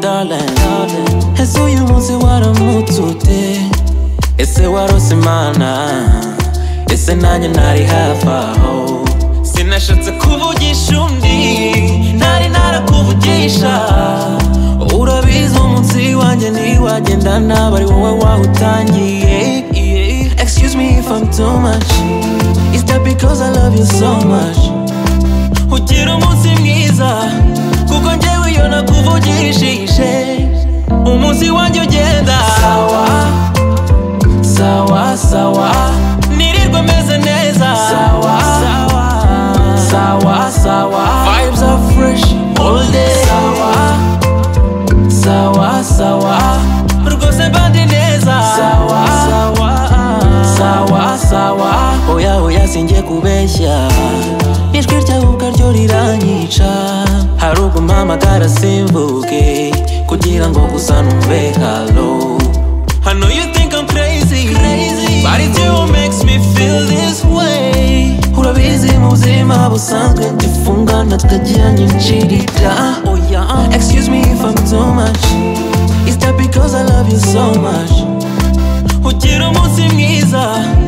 darling ese uyu munsi waramutse ute ese warose imana ese nanjye ntari hafi aho sinashatse kuvugisha undi ntari narakuvugisha urabizi umunsi wanjye ntiwagenda nabi ari wowe wawutangiye excuse me if I'm too much is that because I love you so much ugira umunsi mwiza kuko njyewe iyo nakuvugishije umunsi wanjye ugenda sawa sawa sawa nirirwe meze neza sawa sawa sawa sawa vibes are fresh all day sawa sawa sawa rwose mbandi neza sawa sawa sawa sawa oya oya singiye kubeshya ijwi ryawe ubwaryo riranyica hari ubwo mpamagara simvuge kugira ngo gusa numve halo I know you think I'm crazy, crazy. but it's you who makes me feel this way. Urabizi mu buzima busanzwe ndifungana tukagira nyinshirira oh yeah. Excuse me if I'm too much Is that because I love you so much Ugira umunsi mwiza